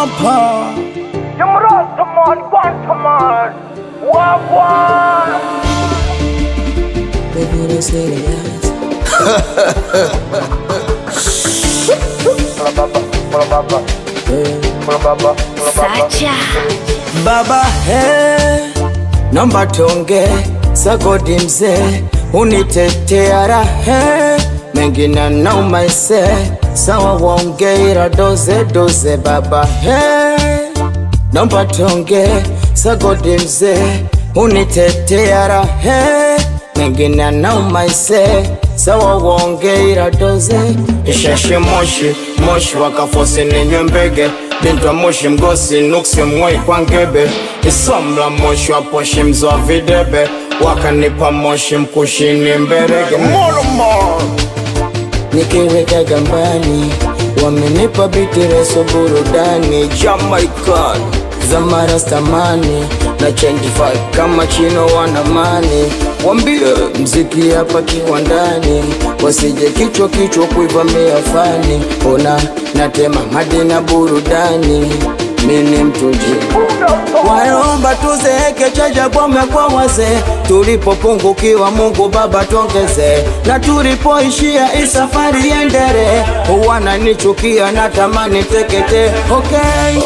hapa Jumrastaman, Quantaman, Wagwan. Baby, don't say yes. Sacha. baba he naomba tonge sagodi mzee unitetea rahe mengine naumaise sawa waongeira doze doze baba he naomba tonge sagodi mzee unitetea rahe mengine naumaise sawa waongeira doze isheshe moshi moshi wakafosi ninywe mbege bintwa moshi mgosi nuksi mwoi kwa ngebe isomla moshi wa poshi mzoa videbe wakanipa moshi mkushini mberege Molomo nikiweka gambani wamenipa bitireso burudani Jamaican za marastamani na change vibe kama chino wanamani wambie mziki hapa kiwandani wasije kichwa kichwa kuivamia fani ona natema madina burudani mini mtuji waomba tuzeeke chaja bwame kwa wazee tulipopungukiwa mungu baba tuongeze na tulipoishia isafari yendere wananichukia natamani tekete okay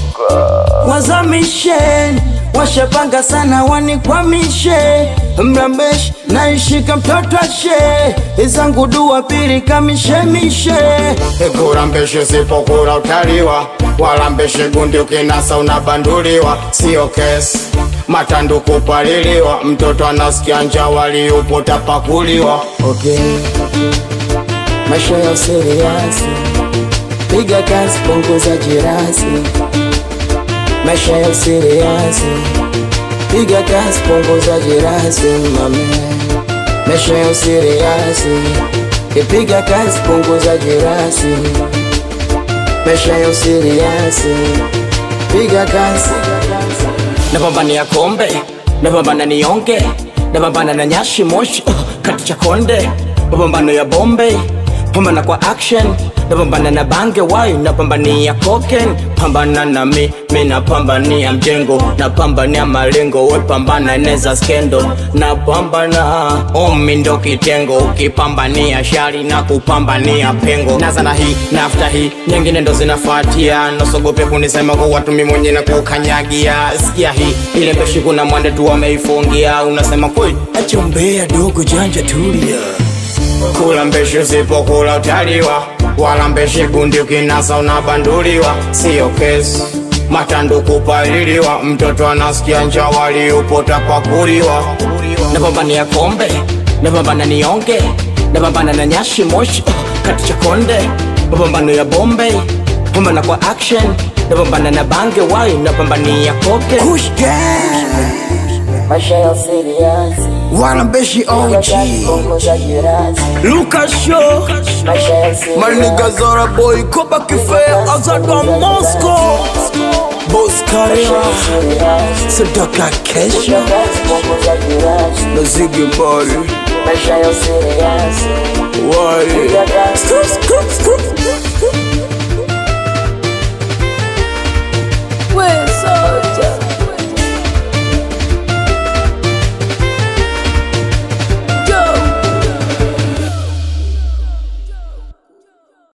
wazamisheni washapanga sana wanikwamishe mrambesh naishika mtoto ashe izangu dua pili kamishemishe kurambeshe sipokura utaliwa walambeshe gundi ukinasa unabanduliwa sio kesi matandu kupaliliwa mtoto anasikia njaa waliupo tapakuliwa okay. maisha ya usiriasi piga kazi punguza jirasi maisha ya usiriasi piga kazi punguza jirasi mame maisha ya usiriasi ipiga kazi punguza jirasi maisha ya usiriasi piga kazi napambania kombe napambana nionge napambana na nyashi moshi uh, kati cha konde mapambano ya bombe pambana kwa action napambana na bange wai napambania koken pambana na mi mi napambania mjengo napambania malengo we pambana neza skendo napambana omi ndo kitengo ukipambania shari na kupambania pengo naza na hii nafta hii nyingine ndo zinafuatia nosogope kunisema kwa watu mi mwenye na kukanyagia sikia hii ile mbeshi kuna mwande tu wameifungia unasema kweli achombea dogo janja tulia kula mbeshi usipokula utaliwa wala mbeshi gundi ukinasa unabanduliwa siyo kesi matandu kupaliliwa mtoto anasikia njaa waliupo tapakuliwa napambania kombe napambana nionge napambana na nyashi moshi uh, kati cha konde mapambano ya bombe pambana kwa action napambana na bange wai napambania koke maisha ya seriasi Wanambeshi OG Lucas Show Maniga Zara Boy Koba Kife Azadwa Moscow Boss Karia Sadaka Kesha Na Ziggy Mbari Wari Scoop, scoop, scoop We soldier.